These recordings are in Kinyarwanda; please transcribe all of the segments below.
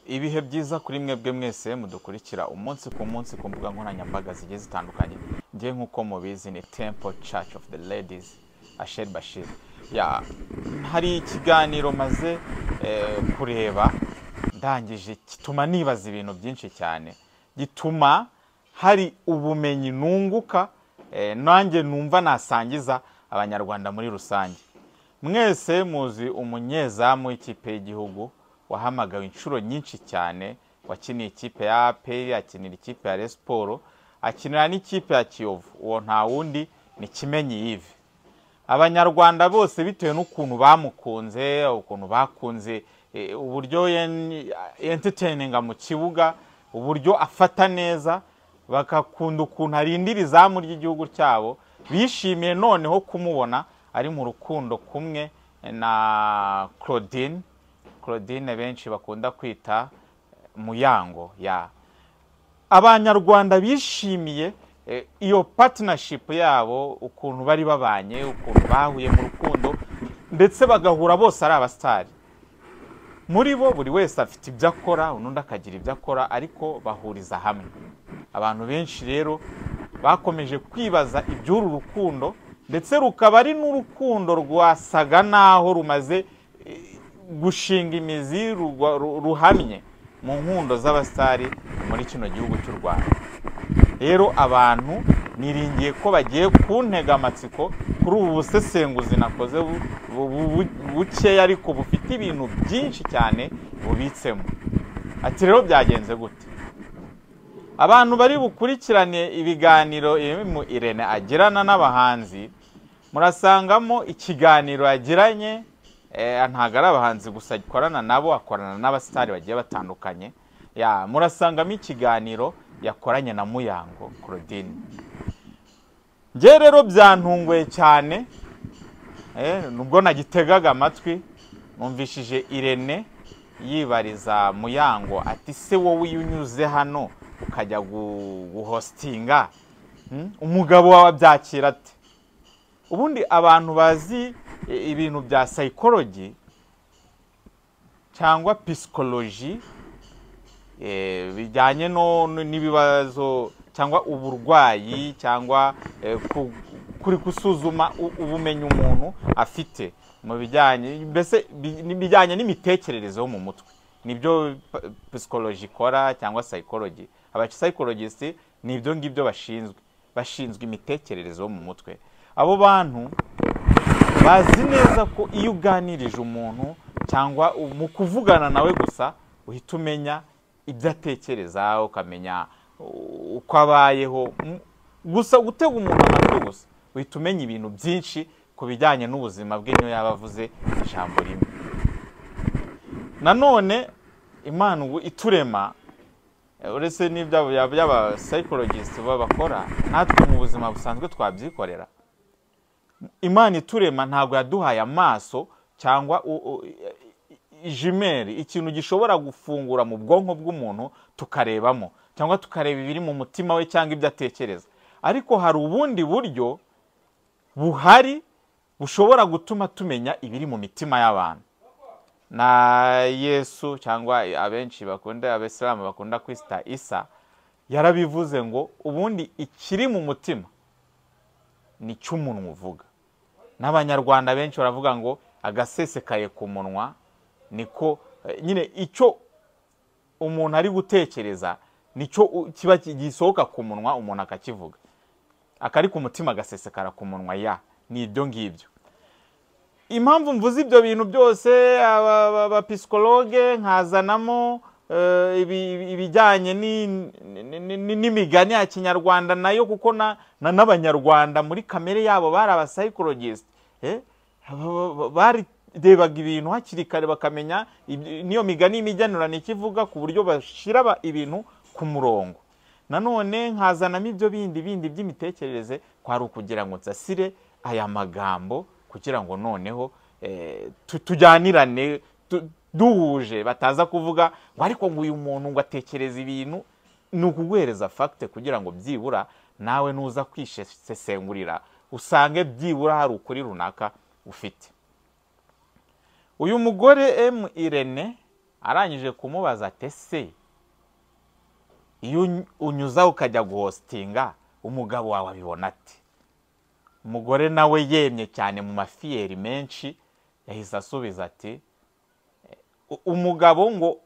ibihe byiza kuri mwebwe mwese mudukurikira umunsi ku munsi ku mbuga nkoranyambaga zigiye zitandukanye njye nk'uko mubizi ni temple church of the ladies asher bashir Ya, hari ikiganiro maze eh, kureba ndangije gituma nibaza ibintu byinshi cyane gituma hari ubumenyi nunguka eh, nanjye numva nasangiza abanyarwanda muri rusange mwese muzi umunyezamu w'ikipe y'igihugu wahamagawe inshuro nyinshi cyane wakiniye ikipe ya aperi akinira ikipe ya resiporo akinira n'ikipe ya kiyovu uwo nta wundi ni kimenyi yive abanyarwanda bose bitewe n'ukuntu bamukunze ukuntu bakunze eh, uburyo yen- entertaininga mu kibuga uburyo afata neza bagakunda ukuntu arindira izamu ry'igihugu cyabo bishimiye noneho kumubona ari mu rukundo kumwe na claudine claudine benshi bakunda kwita muyango ya abanyarwanda bishimiye eh, iyo partnership yabo ukuntu bari babanye ukuntu bahuye mu rukundo ndetse bagahura bose ari abasitari muri bo buri wese afite ibyo akora undi akagira ibyo akora ariko bahuriza hamwe abantu benshi rero bakomeje kwibaza iby'uru rukundo ndetse rukaba ari n'urukundo rwasaga n'aho rumaze eh, gushinga imizi rugwa- ru- ruhamye mu nkundo z'abasitari muri kino gihugu cy'u rwanda rero abantu niringiye ko bagiye kuntega amatsiko kuri ubu busesenguzi nakoze bu- bu- bu- bukeya ariko bufite ibintu byinshi cyane bubitsemo ati rero byagenze gute abantu bari bukurikirane ibiganiro mu irene agirana n'abahanzi murasangamo ikiganiro yagiranye eh, ntabwo ari abahanzi gusa akorana nabo akorana n'abasitari bagiye batandukanye ya murasangamo ikiganiro yakoranye na muyango claudine njye rero byantunguye cyane eh, nubwo nagitegaga amatwi numvishije irene yibariza muyango ati se wowe iyo unyuze hano ukajya gu- guhositinga hmm? umugabo wawe abyakira ate ubundi abantu bazi i- ibintu bya psychology cyangwa psychology eh, bijyanye no no- n'ibibazo cyangwa uburwayi cyangwa eh, ku- kuri gusuzuma u- ubumenyi umuntu afite mu bijyanye mbese bi- n'ibijyanye n'imitekerereze yo mu mutwe nibyo pa- psychology ikora cyangwa psychology aba psychologist ni ibyo ngibyo bashinzwe bashinzwe imitekerereze yo mu mutwe abo bantu bazi neza ko iyo uganirije umuntu cyangwa u- mu kuvugana nawe gusa uhita umenya ibyo atekereza ukamenya u- uko abayeho M- gusa gutega umuntu amatwi gusa uhita umenya ibintu byinshi ku bijyanye n'ubuzima bwe niyo yaba avuze ijambo rimwe nanone imana ubu iturema uretse n'ibyo by'aba psychologist bakora natwe mu buzima busanzwe twabyikorera imana iturema ntabwo yaduhaye amaso cyangwa u- u- jimeri ikintu gishobora gufungura mu bwonko bw'umuntu tukarebamo cyangwa tukareba ibiri mu mutima we cyangwa ibyo atekereza ariko hari ubundi buryo buhari bushobora gutuma tumenya ibiri mu mitima y'abantu na yesu cyangwa abenshi bakunda abisilamu bakunda kwita isa yarabivuze ngo ubundi ikiri mu mutima ni cy'umuntu uvuga n'abanyarwanda benshi baravuga ngo agasesekaye ku munwa niko eh, nyine icyo umuntu ari gutekereza nicyo u- kiba ki- gisohoka ku munwa umuntu akakivuga akari ku mutima agasesekara ku munwa ya ni ibyo ngibyo impamvu mvuze ibyo bintu byose aba- aba- abapisikologe nkazanamo eh, ibi- ibi- ibijyanye ni- ni- ni- ni- n'imigani ya kinyarwanda nayo kuko na- na- n'abanyarwanda muri kamere yabo bari abasayikorogiste barebaga ibintu hakiri kare bakamenya ibyo- n'iyo migani y'imigenurano icyo ivuga ku buryo bashyira ba- ibintu ku murongo nanone nkazanamo ibyo bindi bindi by'imitekerereze kwari ukugira ngo nsasire aya magambo kugira ngo noneho eh, tu- tujyanirane tu- duhuje bataza kuvuga ngo ariko ngo uyu muntu ngo atekereza ibintu ni ukuguhereza fagite kugira ngo byibura nawe nuza kwisesengurira usange byibura hari ukuri runaka ufite uyu mugore m irene arangije kumubaza ati ese iyo uny- unyuzaho ukajya guhositinga umugabo wawe abibona ati umugore nawe yemye cyane mu mafiyeri menshi yahise asubiza ati "U- umugabo ngo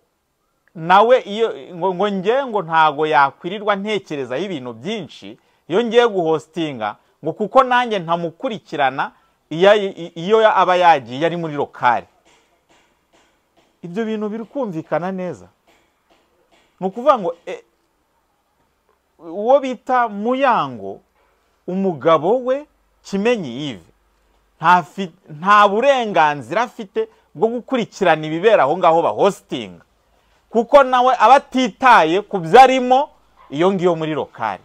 nawe iyo ngo ngo njye ngo ntago yakwirirwa ntekerezaho ibintu byinshi iyo ngiye guhositinga ngo kuko nanjye ntamukurikirana iyo ayi- iyo aba yagiye ari muri lokari ibyo bintu biri kumvikana neza ni ukuvuga ngo e, uwo bita muyango umugabo we kimenyi yive nta fi- nta burenganzira afite bwo gukurikirana ibibera aho ngaho bahositinga kuko nawe aba atitaye ku byo arimo iyo ngiyo muri lokari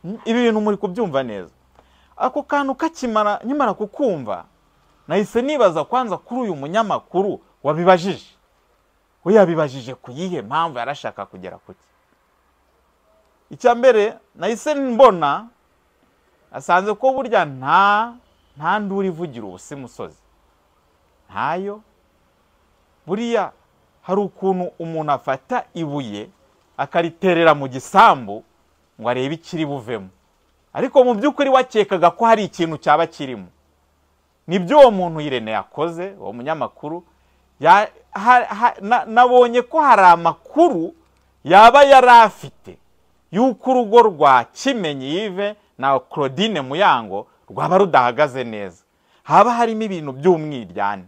Mm, ibi bintu muri kubyumva neza ako kantu kakimara nkimara kukumva nahise nibaza kwanza kuri uyu munyamakuru wabibajije we yabibajije ku yihe mpamvu yarashaka kugera ku cye icya mbere nahise mbona asanze ko burya nta nta nduru ivugira ubusa imusozi ntayo buriya hari ukuntu umuntu afata ibuye akariterera mu gisambu ngo arebe ikiri buvemo ariko mu by'ukuri wakekaga ko hari ikintu cyaba kirimo nibyo uwo muntu Irene yakoze uwo munyamakuru ya- ha- ha- na- nabonye ko hari amakuru yaba yari afite y'uko urugo rwa kimenyi yive na claudine muyango rwaba rudahagaze neza haba harimo ibintu by'umwiryane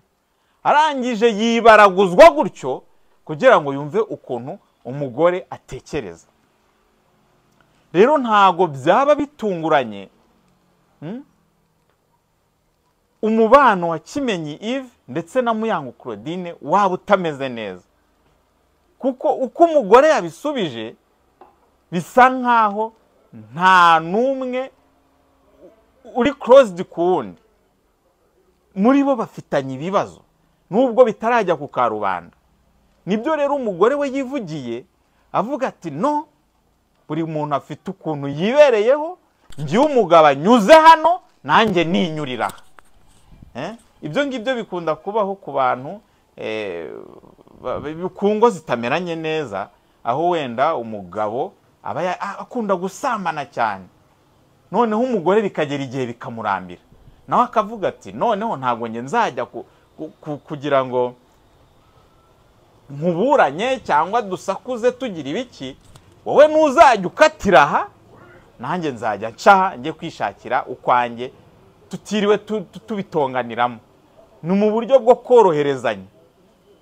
arangije yibaraguzwa gutyo kugira ngo yumve ukuntu umugore atekereza rero ntago byaba bitunguranye umubano wa kimenyi Yves ndetse na muyango claudine waba utameze neza kuko uko umugore yabisubije bisa nkaho nta n'umwe uri closed ku wundi muri bo bafitanye ibibazo nubwo bitarajya ku karubanda nibyo rero umugore we yivugiye avuga ati no buri muntu afite ukuntu yibereyeho njyewe umugabo anyuze hano nanjye ninyurira aha Eh? ibyo ngibyo bikunda kubaho ku bantu eh, ba- ba- ku ngo zitameranye neza aho wenda umugabo aba ya- a- akunda gusambana cyane noneho umugore bikagera igihe bikamurambira nawe akavuga ati noneho ntabwo nge nzajya ku- ku- ku- kugira ngo nkuburanye cyangwa dusakuze tugira ibiki wowe ntuzajya ukatira aha nanjye nzajya ncaha njye kwishakira ukwanjye tutiriwe tu- tu- tubitonganiramo ni mu buryo bwo koroherezanya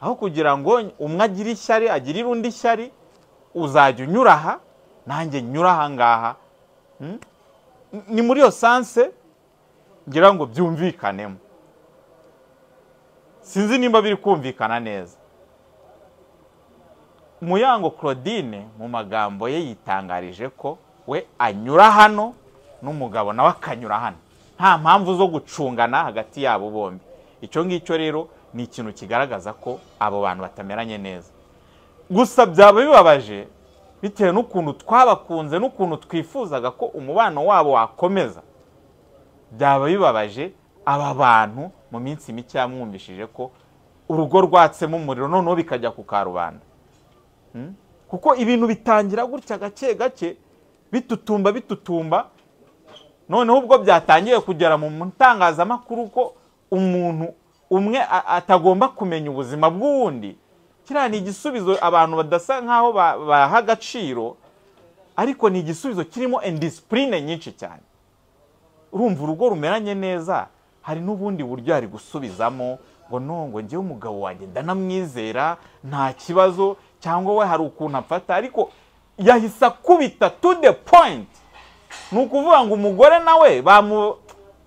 aho kugira ngo umwe agire ishyari agirire undi ishyari uzajya unyura aha nanjye nyura aha ngaha Mm? ni muri iyo sanse ngira ngo byumvikanemo sinzi nimba biri kumvikana neza muyango claudine mu magambo ye yitangarije ko we anyura hano n'umugabo nawe akanyura hano nta mpamvu zo gucungana hagati yabo bombi icyo ngicyo rero ni ikintu kigaragaza ko abo bantu batameranye neza gusa byaba bibabaje bitewe n'ukuntu twabakunze n'ukuntu twifuzaga ko umubano wabo wakomeza byaba bibabaje aba bantu mu minsi mike yamwumvishije ko urugo rwatsemo umuriro noneho bikajya ku karubanda Mm? kuko ibintu bitangira gutya gake gake bitutumba bitutumba noneho ubwo byatangiye kugera mu itangazamakuru ko umuntu umwe a- atagomba kumenya ubuzima bw'uwundi kiriya ni igisubizo abantu badasa nk'aho ba- baha agaciro ariko ni igisubizo kirimo indisipurine nyinshi cyane urumva urugo rumeranye neza hari n'ubundi buryo yari gusubizamo ngo nongo njyewe umugabo wanjye ndanamwizera nta kibazo cyangwa we hari ukuntu amfata ariko yahise akubita to the point ni ukuvuga ngo umugore nawe bamu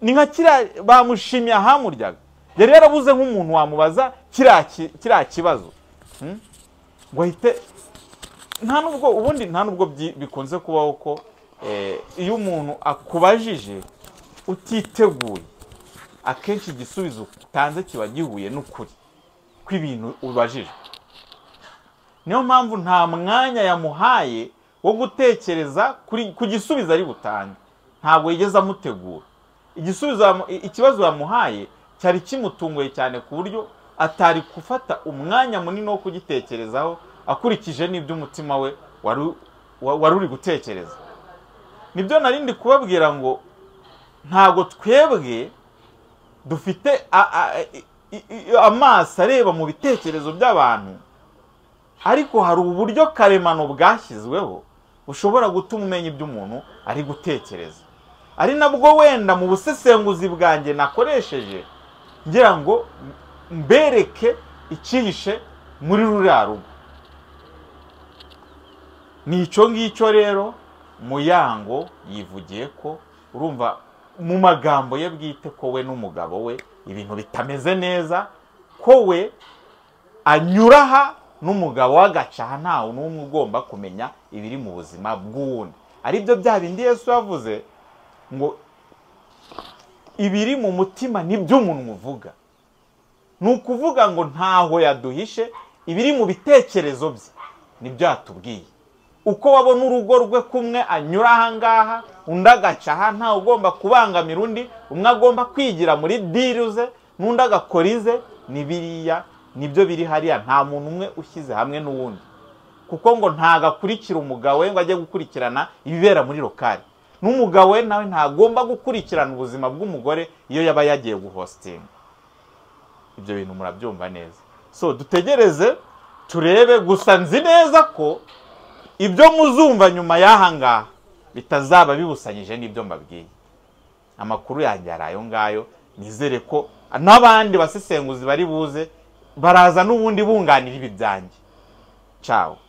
ni nka kiriya bamushimye ahamuryaga yari yarabuze nk'umuntu wamubaza kiriya ki- kiriya kibazo Mm? ngo ahite nta nubwo ubundi nta nubwo byi- bikunze kubaho ko eh, iyo umuntu akubajije utiteguye akenshi igisubizo utanze kiba gihuye n'ukuri kw'ibintu ubajijwe niyo mpamvu nta mwanya yamuhaye wo gutekereza kuri- ku gisubizo ari butange ntabwo yigeze amutegura igisubizo yamu- i- ikibazo yamuhaye cyari kimutunguye cyane ku buryo atari gufata umwanya munini wo kugitekerezaho akurikije n'ibyo umutima we wari u- wa- wari uri gutekereza nibyo narindi kubabwira ngo ntabwo twebwe dufite a- a- i- i- i- amaso areba mu bitekerezo by'abantu ariko hari uburyo karemano bwashyizweho bushobora gutuma umenya ibyo umuntu ari gutekereza ari nabwo wenda mu busesenguzi bwanjye nakoresheje ngira ngo mbereke icyihishe muri ruriya rugo ni icyo ngicyo rero muyango yivugiye ko urumva mu magambo ye bwite ko we n'umugabo we ibintu bitameze neza ko we anyura aha n'umugabo we agaca aha ntawe n'umwe ugomba kumenya ibiri mu buzima bw'uwundi ari byo bya bindi yesu yavuze ngo ibiri mu mutima ni byo umuntu uvuga ni ukuvuga ngo ntaho yaduhishe ibiri mu bitekerezo bye nibyo yatubwiye uko wabona urugo rwe kumwe anyura aha ngaha undi agaca aha ntawe ugomba kubangamira undi umwe agomba kwigira muri diri ze n'undi agakora ize ni biriya nibyo biri hariya nta muntu umwe ushyize hamwe n'uwundi kuko ngo ntago akurikira umugabo we ngo ajye gukurikirana ibibera muri lokari n'umugabo we nawe ntagomba gukurikirana ubuzima bw'umugore iyo yaba yagiye guhositinga ibyo bintu murabyumva neza so dutegereze turebe gusa nzi neza ko ibyo muzumva nyuma y'aha ngaha bitazaba bibusanyije n'ibyo mbabwiye amakuru yanjye ari ayo ngayo nizere ko n'abandi basesenguzi bari buze baraza n'ubundi bunganira ibi byanjye cyawe